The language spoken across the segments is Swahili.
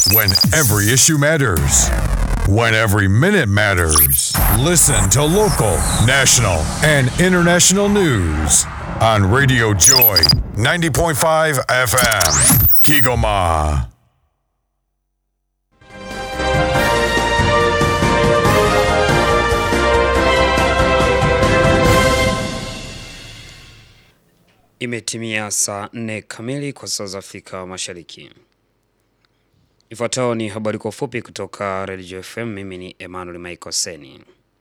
When every issue matters. When every minute matters. Listen to local, national, and international news on Radio Joy 90.5 FM. Kigoma. Imetimia saa nne kamili kwa saa za Afrika Mashariki. Ifuatayo ni habari kwa ufupi kutoka Radio FM. Mimi ni Emmanuel Michael Seni.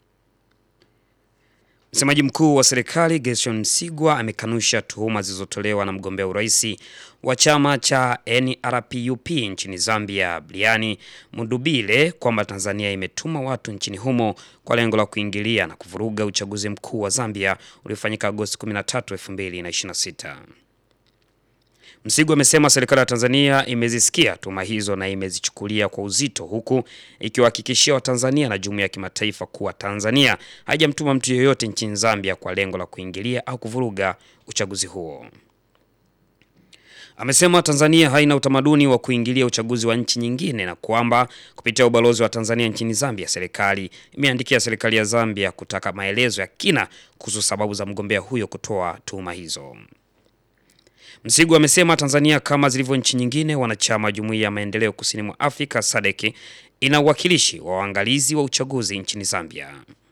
Msemaji mkuu wa serikali Gerson Msigwa amekanusha tuhuma zilizotolewa na mgombea urais wa chama cha NRPUP nchini Zambia, Brian Mundubile kwamba Tanzania imetuma watu nchini humo kwa lengo la kuingilia na kuvuruga uchaguzi mkuu wa Zambia uliofanyika Agosti 13, 2026. Msigwa amesema serikali ya Tanzania imezisikia tuhuma hizo na imezichukulia kwa uzito huku ikiwahakikishia Watanzania na jumuiya ya kimataifa kuwa Tanzania haijamtuma mtu yeyote nchini Zambia kwa lengo la kuingilia au kuvuruga uchaguzi huo. Amesema Tanzania haina utamaduni wa kuingilia uchaguzi wa nchi nyingine na kwamba kupitia ubalozi wa Tanzania nchini Zambia, serikali imeandikia serikali ya Zambia kutaka maelezo ya kina kuhusu sababu za mgombea huyo kutoa tuhuma hizo. Msigu amesema Tanzania kama zilivyo nchi nyingine wanachama wa Jumuiya ya Maendeleo Kusini mwa Afrika SADC ina uwakilishi wa waangalizi wa uchaguzi nchini Zambia.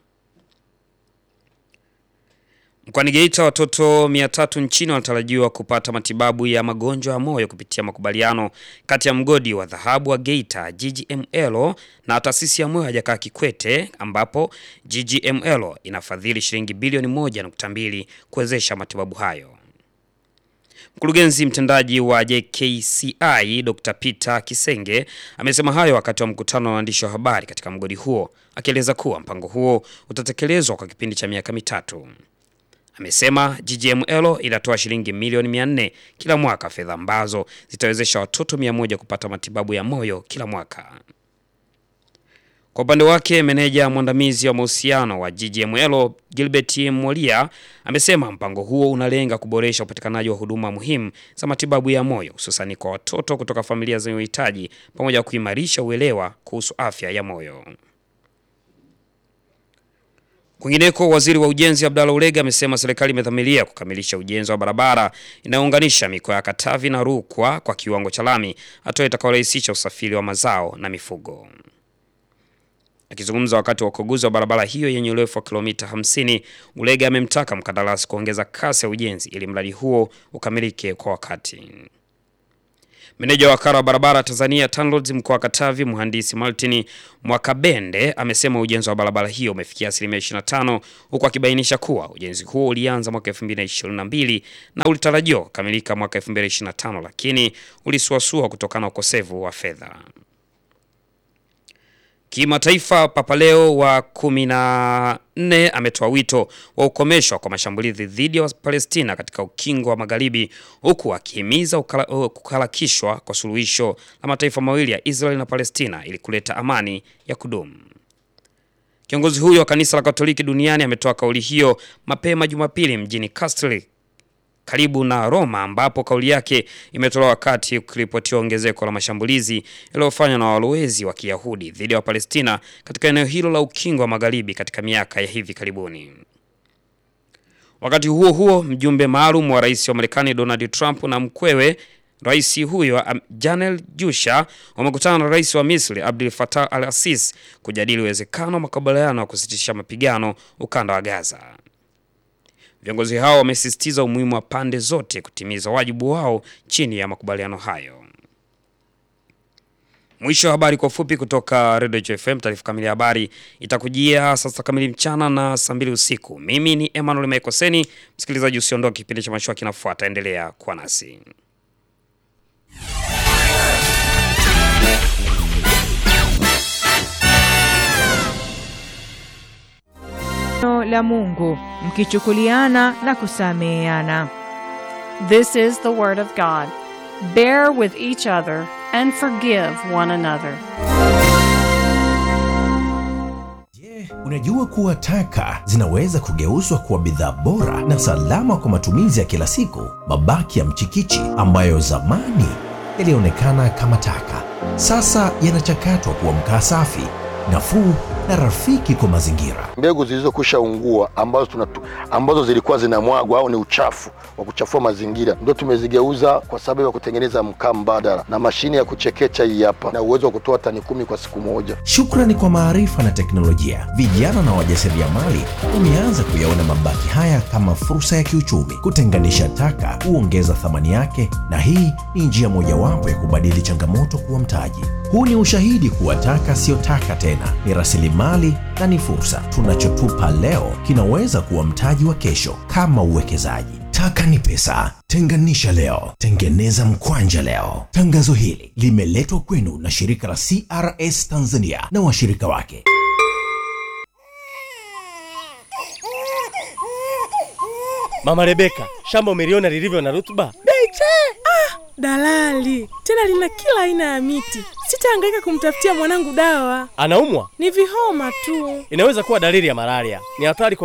Mkoani Geita watoto 300 nchini wanatarajiwa kupata matibabu ya magonjwa ya moyo kupitia makubaliano kati ya mgodi wa dhahabu wa Geita GGML na taasisi ya moyo ya Jakaya Kikwete ambapo GGML inafadhili shilingi bilioni 1.2 kuwezesha matibabu hayo. Mkurugenzi mtendaji wa JKCI Dr. Peter Kisenge amesema hayo wakati wa mkutano wa waandishi wa habari katika mgodi huo, akieleza kuwa mpango huo utatekelezwa kwa kipindi cha miaka mitatu. Amesema GGML inatoa shilingi milioni 400 kila mwaka, fedha ambazo zitawezesha watoto 100 kupata matibabu ya moyo kila mwaka. Kwa upande wake meneja mwandamizi wa mahusiano wa GGML Gilbert Molia amesema mpango huo unalenga kuboresha upatikanaji wa huduma muhimu za matibabu ya moyo hususani kwa watoto kutoka familia zenye uhitaji pamoja na kuimarisha uelewa kuhusu afya ya moyo. Kwingineko, waziri wa ujenzi Abdalla Ulega amesema serikali imedhamiria kukamilisha ujenzi wa barabara inayounganisha mikoa ya Katavi na Rukwa kwa kiwango cha lami, hatua itakayorahisisha usafiri wa mazao na mifugo. Akizungumza wakati wa ukaguzi wa barabara hiyo yenye urefu wa kilomita 50, Ulega amemtaka mkandarasi kuongeza kasi ya ujenzi ili mradi huo ukamilike kwa wakati. Meneja wa wakala wa barabara Tanzania TANROADS mkoa wa Katavi, mhandisi Martin Mwakabende amesema ujenzi wa barabara hiyo umefikia asilimia 25, huku akibainisha kuwa ujenzi huo ulianza mwaka 2022 na ulitarajiwa kukamilika mwaka 2025, lakini ulisuasua kutokana na ukosefu wa fedha. Kimataifa, Papa Leo wa kumi na nne ametoa wito wa ukomeshwa kwa mashambulizi dhidi ya Palestina katika ukingo wa Magharibi, huku akihimiza kuharakishwa kwa suluhisho la mataifa mawili ya Israeli na Palestina ili kuleta amani ya kudumu. Kiongozi huyo wa kanisa la Katoliki duniani ametoa kauli hiyo mapema Jumapili mjini Castelli karibu na Roma ambapo kauli yake imetolewa wakati kukiripotiwa ongezeko la mashambulizi yaliyofanywa na walowezi wa Kiyahudi dhidi ya Wapalestina katika eneo hilo la ukingo wa Magharibi katika miaka ya hivi karibuni. Wakati huo huo, mjumbe maalum wa rais wa Marekani Donald Trump na mkwewe rais huyo Janel Jusha wamekutana na rais wa Misri Abdel Fattah al-Sisi kujadili uwezekano wa makubaliano ya kusitisha mapigano ukanda wa Gaza. Viongozi hao wamesisitiza umuhimu wa pande zote kutimiza wajibu wao chini ya makubaliano hayo. Mwisho wa habari kwa ufupi kutoka Radio FM. Taarifa kamili ya habari itakujia sasa kamili mchana na saa mbili usiku. Mimi ni Emmanuel Maikoseni. Msikilizaji, usiondoke, kipindi cha mashua kinafuata, endelea kuwa nasi. la Mungu mkichukuliana na kusameheana. This is the word of God. Bear with each other and forgive one another. Unajua kuwa taka zinaweza kugeuzwa kuwa bidhaa bora na salama kwa matumizi ya kila siku. Mabaki ya mchikichi ambayo zamani yalionekana kama taka, sasa yanachakatwa kuwa mkaa safi, nafuu na rafiki kwa mazingira. mbegu zilizokwisha ungua ambazo, tunatu, ambazo zilikuwa zinamwagwa au ni uchafu wa kuchafua mazingira ndio tumezigeuza kwa sababu ya kutengeneza mkaa mbadala, na mashine ya kuchekecha hii hapa na uwezo wa kutoa tani kumi kwa siku moja. Shukrani kwa maarifa na teknolojia, vijana na wajasiriamali wameanza kuyaona mabaki haya kama fursa ya kiuchumi. Kutenganisha taka huongeza thamani yake, na hii ni njia mojawapo ya kubadili changamoto kuwa mtaji. Huu ni ushahidi kuwa taka siyo taka tena, ni rasilimali na ni fursa. Tunachotupa leo kinaweza kuwa mtaji wa kesho, kama uwekezaji. Taka ni pesa. Tenganisha leo, tengeneza mkwanja leo. Tangazo hili limeletwa kwenu na shirika la CRS Tanzania na washirika wake. Mama Rebeka, shamba umeliona lilivyo na rutuba? Beche! Ah, dalali tena lina kila aina ya miti. Sitahangaika kumtafutia mwanangu dawa, Anaumwa? ni vihoma tu. Inaweza kuwa dalili ya malaria. Ni hatari kwa